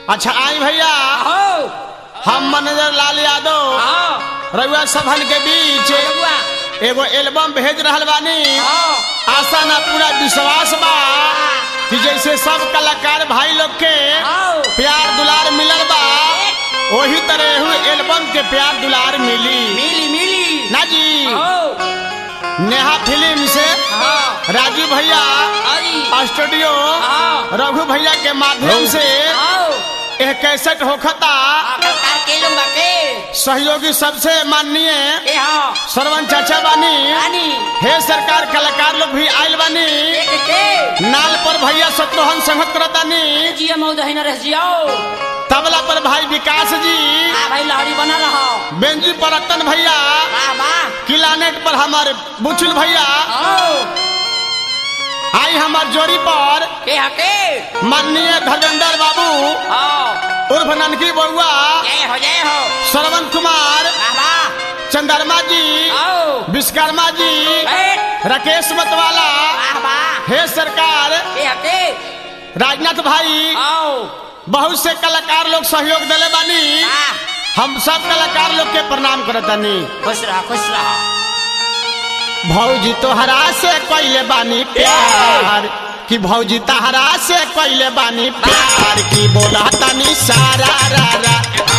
अच्छा आई भैया हो हम मैनेजर लाल यादव हाँ रउआ सभन के बीच बबुआ एगो एल्बम भेज रहल बानी हाँ आशा ना पूरा विश्वास बा कि जैसे सब कलाकार भाई लोग के हाँ प्यार दुलार मिलल बा वही तरह एहू एल्बम के प्यार दुलार मिली मिली मिली ना जी हो नेहा फिल्म से हाँ राजू भैया अरे स्टूडियो हाँ रघु भैया के माध्यम से आओ यह कैसेट होखता आकर का के लूंगा के सहयोगी सबसे माननीय ए हाँ सरवन चाचा बानी रानी हे सरकार कलाकार लोग भी आयल बानी एक के नाल पर भैया सतरोहन संगत करतानी जिया मौद है न रह जियो तबला पर भाई विकास जी आ भाई लहड़ी बना रहो बेंजी पर रतन भैया वाह वाह किलानेट पर हमारे बुचुल भैया आओ आई हमार जोड़ी पर के हके माननीय धर्मेंद्र बाबू आओ उर्फ ननकी बउआ जय हो जय हो श्रवण कुमार वाह वाह चंद्रमा जी आओ विश्वकर्मा जी बैठ राकेश मतवाला वाह वाह हे सरकार के हके राजनाथ भाई आओ बहुत से कलाकार लोग सहयोग दिले बानी वाह हम सब कलाकार लोग के प्रणाम करतानी खुश रहो खुश रहो भौजी तोहरा से कैले बानी प्यार कि भौजी तहरा से कैले बानी प्यार की बोला तनी सारा रा रा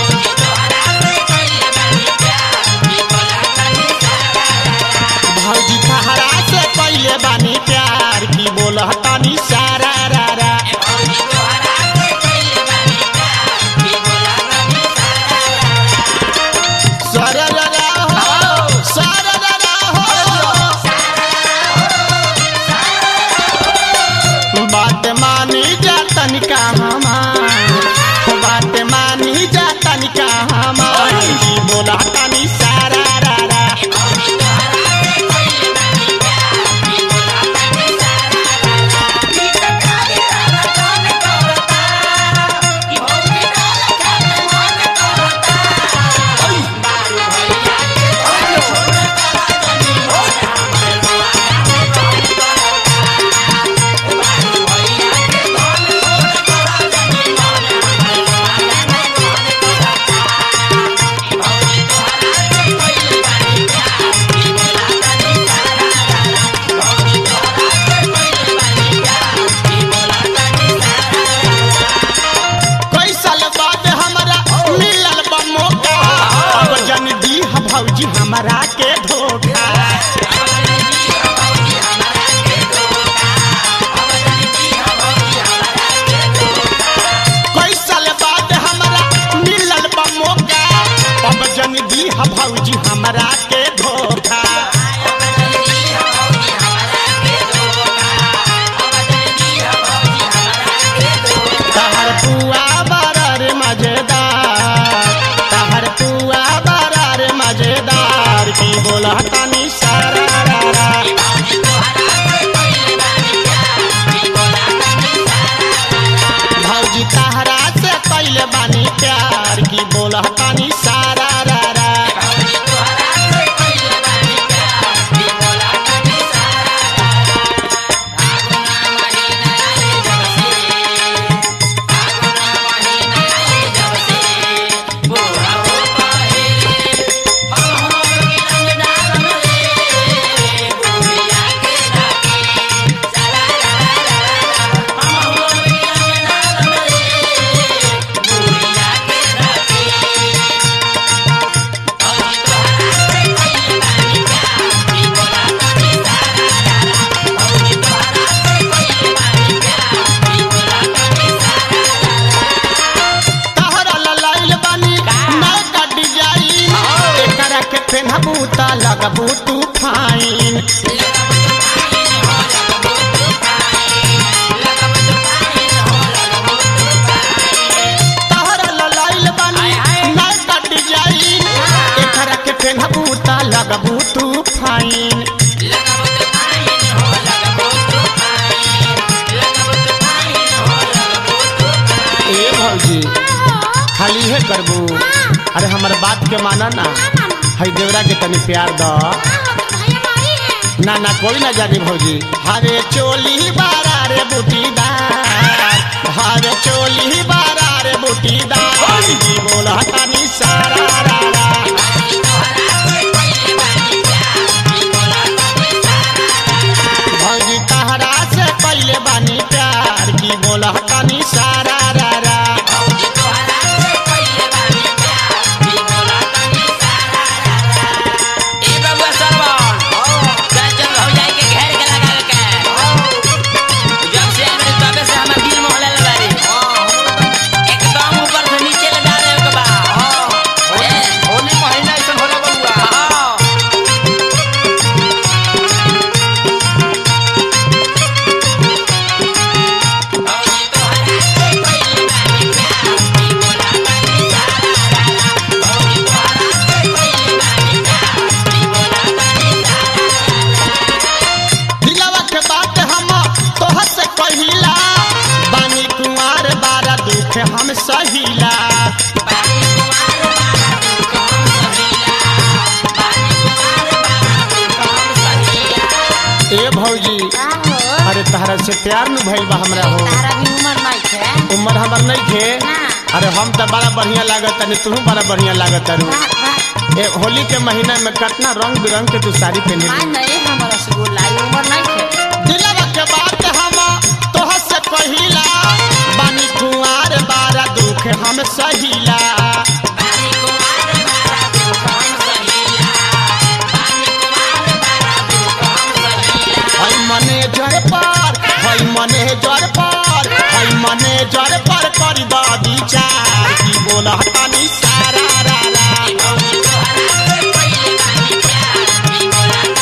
भौजी तहरा से कैले बानी प्यार की बोला तनी सारा रा रा सारा रा रा हो सारा रा रा हो बात मानी जा तनिका हमार बात मानी जा तनिका हमार की बोला तनी सारा रा रा कई साल बाद हमरा मिलल बा मौका अब जन दी भौजी हमरा के धोखा कई साल बाद हमरा मिलल बा मौका अब जन दी भौजी हमरा के धोखा तहर पुआ बरार मजेदार तहर पुआ बरार मजेदार की बोला तनी सारा रा रा भौजी तहरा से कैले बानी प्यार की बोला तनी सारा रा रा तहरा ललाइल बानी नौका डिजाइन एकरा के पेन्हबू त लगबू तू फाइन तहरा ललाइल बानी नौका डिजाइन एकरा के पेन्हबू त लगबू तू फाइन ए भौजी खाली है करबू अरे हमर बात के माना ना हई देवरा के तनी प्यार द ना ना कोई ना जानी भौजी हरे चोली बारा रे बूटीदार हरे चोली बारा रे बूटी बोला तानी सारा रा रा भौजी तहरा से पहले बानी प्यार की बोला तानी सारा रा रा ए बबुआ सरवन कंचन भौजाई के घेर के लगा के जब से हमरे तबे से हमर दिल मोहले लबारी एकदम ऊपर से नीचे लगा दे के बा ए होली महीना ऐसा होला बबुआ हां दिलवा के बात हम तोह से कहिला बानी कुमार बारा दुख हम सहिला ए भौजी अरे तहरा से प्यार न भइल बा हमरा हो उम्र हमर नहीं थे अरे हम तो बड़ा बढ़िया लागत तनी तू बड़ा बढ़िया लागत तारू ए होली के महीना में कितना रंग बिरंग के तू साड़ी पहने दिलवा के बात हम तोह से कहिला बानी कुंवार बारा दुख हम सहिला हई मने जर पर हई मने जर पर हई मने जर पर कर द विचार की बोला तानी सारा रा रा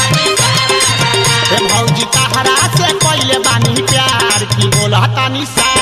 ए भौजी तहरा से पहले बानी प्यार की बोला तानी सारा